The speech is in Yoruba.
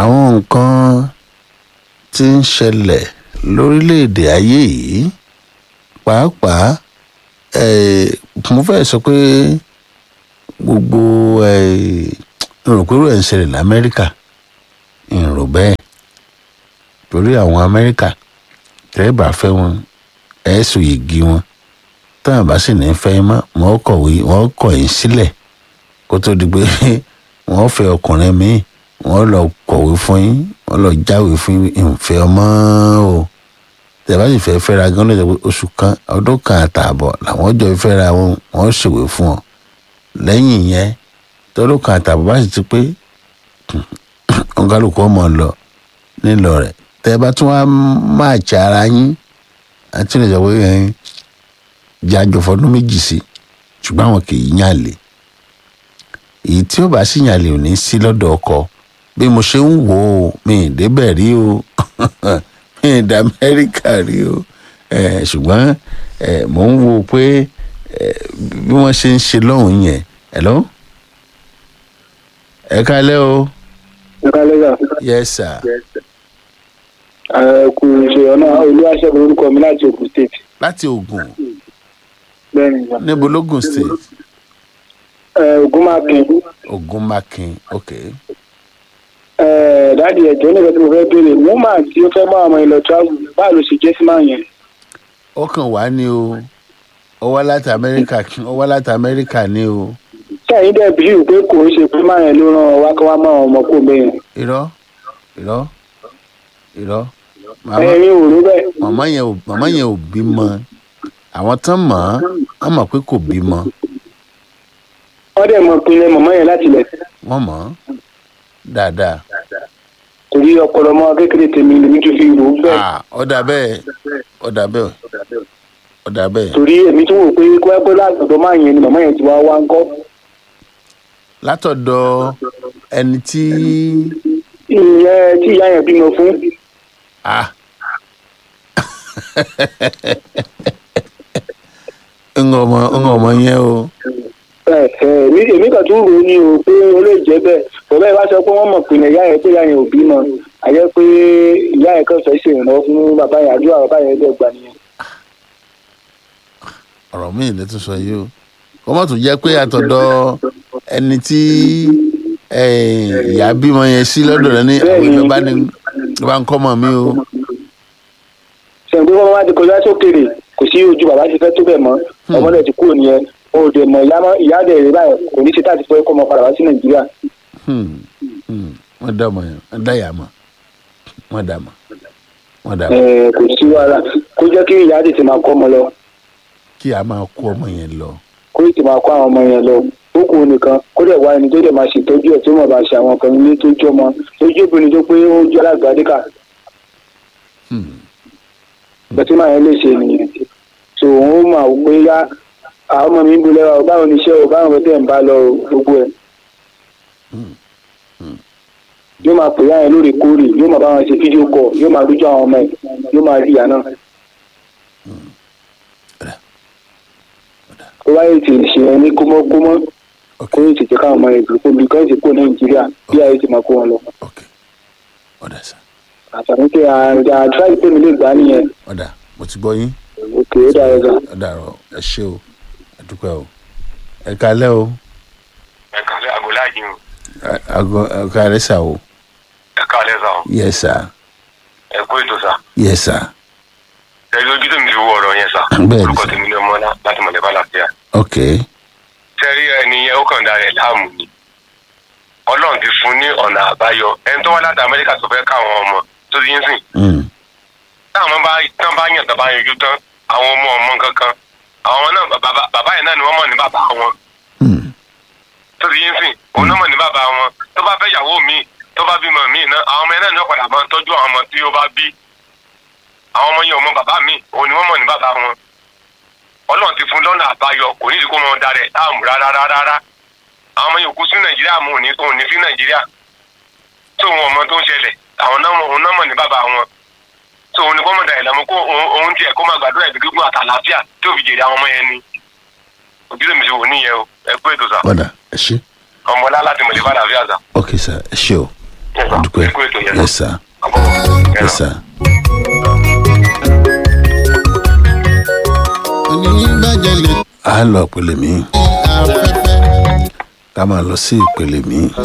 àwọn nǹkan tí ń ṣẹlẹ̀ lórílẹ̀‐èdè ayé yìí pàápàá eh, mo fẹ́ sọ pé gbogbo ìròpérò ẹ̀ ń ṣẹlẹ̀ lamẹ́ríkà ìrò bẹ́ẹ̀ torí àwọn amẹ́ríkà tẹ́ bá fẹ́ wọn ẹ̀ sọ yìgì wọn táwọn bá sì ní fẹ́ mọ́ wọ́n kọ̀wé wọ́n kọ̀ yín sílẹ̀ kó tó di pé wọ́n fẹ́ ọkùnrin míì wọ́n lọ kọ̀wé fún yín wọ́n lọ jáwèé fún yín ìfẹ́ ọmọ o tẹ̀bá sì fẹ́ fẹ́ra gan ló jẹ́ pé oṣù kan ọdún kan àtààbọ̀ làwọn jọ fẹ́ra wọn wọ́n ṣèwé fún ọ lẹ́yìn yẹn tọ́dún kan àtààbọ̀ bá sì ti pé ọ̀gálùkù ọmọ lọ nílò rẹ̀ tẹ́ bá tún wá máa ṣe ara yín àti ìrìnàjò pé ẹ̀yin jájọ fọdún méjì sí ṣùgbọ́n àwọn kì í yàn lè èyí tí ó bá sì yàn lè ò ní sí lọ́dọ̀ ọkọ bí mo ṣe ń wò ó mi ì débẹ̀ rí o mi ì dá amẹ́ríkà rí o Eh, ṣùgbọ́n eh, mò ń wo pé eh, bí wọ́n ṣe ń ṣe lọ́hùn-ún yẹn hello ẹ kálẹ́ o ìkàlẹ́yà yes sir kò ṣe ọ̀nà olúwaṣẹ́gun orúkọ mi láti Ògùn state láti Ògùn bẹ́ẹ̀ ni ìgbà. níbo lógùn state Ògùn máa kìn Ògùn makin ok dáàdi ẹ̀jọ́ nígbà tí mo fẹ́ béèrè mo máa tí ó fẹ́ mọ́ àwọn ilẹ̀ travel báà ló ṣe jẹ́ sí máa yẹn. ó kàn wá ní o ó wá láti amẹ́ríkà ó wá láti amẹ́ríkà ní o sẹ́yìn dẹ̀ bí pé kò ń ṣe pé máa yẹn ló ràn wá kí wọ́n máa ọmọ kó bẹ́ẹ̀. irọ́ irọ́ irọ́ màmá ẹ̀yin ò rí bẹ́ẹ̀. màmá yẹn ò màmá yẹn ò bímọ àwọn tán mọ̀ ọ́n wọ́n mọ̀ pé kò bímọ wọ́n dẹ̀ mọ̀ pinnu mọ̀mọ́ yẹn láti lẹ̀ wọ́n mọ̀ ọ́n dáadáa torí ọpọlọ ọmọ kékeré tèmi lèmi tún fi rò ó bẹ́ẹ̀ ah ọ̀dà bẹ́ẹ̀ ọ̀dà bẹ́ẹ̀ ọ̀dà bẹ́ẹ̀ torí èmi tún wò pé kó ẹ pé látọ̀dọ̀ máa yẹn ni mọ̀mọ́ yẹn ti wá wá ń kọ́. látọ̀dọ̀ ẹni tí ìyẹn tí ìyá yẹn bímọ fún ah ń ọmọ ń ọmọ yẹn o ẹ ẹ èmi èmi kan tún rò ó ní o pé ó lè jẹ́ bẹ́ẹ̀ bàbá yẹn bá sọ pé wọ́n mọ̀ pinnu ìyá yẹn pé ìyá yẹn ò bímọ àyẹ pé ìyá yẹn kan fẹ́ ṣèrànlọ́wọ́ fún bàbá yẹn àdúrà bàbá yẹn dẹ̀ gbà nìyẹn. ọ̀rọ̀ míì lè tún sọ yìí o kó má tún jẹ́ pé àtọ̀dọ̀ ẹni tí eh, ìyá bímọ yẹn sí lọ́dọ̀ rẹ ní àwọn ìlú bá ní bá ń kọ́ mọ̀ mí o sẹ́yìn pé wọ́n wá ti kọjá sókèrè kò sí ojú bàbá ti fẹ́ tó bẹ̀ mọ́ ọmọ náà ti kúrò nìyẹn o ò dẹ̀ mọ̀ ìyá mọ́ ìyá dẹ̀ rí báyìí kò ní ṣe táàtì fẹ́ kọ́ ọmọ padà wá sí nàìjíríà. Hmm, hmm, wọ́n dá ọmọ yẹn wọ́n dá ìyá mọ̀ wọ́n dá mọ̀ wọ́n dá mọ̀ Ẹ, kò sí wàhálà kó jẹ́ kí ìyá tètè máa kọ́ ọmọ lọ kí a máa kó ọmọ yẹn lọ kó tètè máa kọ́ àwọn ọmọ yẹn lọ ó kù nìkan kó dẹ̀ wá ẹni tó dẹ̀ máa ṣètọ́jú ẹ̀ tó mọ̀ bá ṣe àwọn kan ilé tó jọ ọmọ tó jẹ́ obìnrin tó pé ó jẹ́ alágbàdékà Hmm, bẹ́tí máa yẹn lè ṣe nìyẹn tó òun ó máa wò pé yá àwọn ọmọ mi ń bolẹ̀ wa ò báwọn oníṣẹ́ ò báwọn bẹ́tẹ̀ ń bá lọ o, gbogbo ẹ̀ yóò máa pè yá yẹn lóòrèkóòrè yóò máa bá wọn ṣe fídíò kọ yóò máa lójú àwọn ọmọ ẹ̀ yóò máa rí ìyá náà. tó bá yẹ ti ṣe ẹ ní kómọ́kómọ́ kó yẹ ti jẹ́ káwọn ọmọ ẹ̀ gbé bí kọ́ ẹ̀ ti kó nàìjíríà bí ayé ti máa kó wọn lọ. ok ọ̀dà sá àtàwọn pé àdúrà ìpè mi lè gbà á nìyẹn ọ̀dà mo ti gbọ́ yín òkè ó dára gan. ọ̀dà rọ ẹ ṣé o ẹ dúpẹ́ o ẹ kalẹ́ o ẹ kàlẹ́ àgọ́ láàjì o ẹ- àgọ́ ẹ kalẹ́ sà o ẹ kàlẹ́ sà o yes sir ẹ kó ètò sà yes sir ẹ lójú tó mi fi wọ ọ̀rọ̀ yẹn sà Bẹ́ẹ̀ni, orúkọ sà. tèmi ní ọmọ náà láti mọ̀lẹ́bá láfíà ok sẹ́rí ẹni yẹn ó kàn dára ẹ̀ láàmú ni ọlọ́run ti fún ní ọ̀nà àbáyọ ẹni tó wá láti amẹ́ríkà tó fẹ́ káwọn ọmọ tó ti yín sìn Hmm, táwọn bá tán bá yàn tán bá yanjú tán àwọn ọmọ ọmọ kankan àwọn ọmọ náà bàbá bàbá yẹn náà ni wọ́n mọ̀ ní bàbá wọn hmm, tó ti yín sìn òun náà mọ̀ ní bàbá wọn tó bá fẹ́ yàwó mi tó bá bímọ mi náà àwọn ọmọ yẹn náà ni wọ́n padà máa tọ́jú àwọn ọmọ tí ó bá bí àwọn ọmọ yẹn ò mọ bàbá mi òun ni wọ́n mọ̀ ní bàbá wọn ọlọ́run ti fún lọ́nà àbáyọ kò ní ìdíkó wọn darẹ̀ láàmú rárá rárá àwọn ọmọ yòókù sí nàìjíríà mú òní òun ní sí nàìjíríà tó wọn ọmọ tó ń ṣẹlẹ̀ àwọn náà mọ̀ òun náà mọ̀ ní bàbá wọn tó òun ni kó mọ̀ dàrí làmú kó òun òun tiẹ̀ kó máa gbàdúrà ìbí gígùn àtàlàáfíà tí ò fi jèrè àwọn ọmọ yẹn ni òbí lèmi ti wò níyẹn o ẹ kú ètò sà ọ̀dà ẹ ṣé ọmọ ọlá láti mọ̀lẹ́ bá làáfíà sà. ok sir ẹ ṣé o dúpẹ́ Ẹ kú ètò yẹn. yes sir Àbọ̀. yes sir. onígbàjẹ́ lè a lọ ìpele mi afẹ́fẹ́. ká máa lọ sí ìpele mi.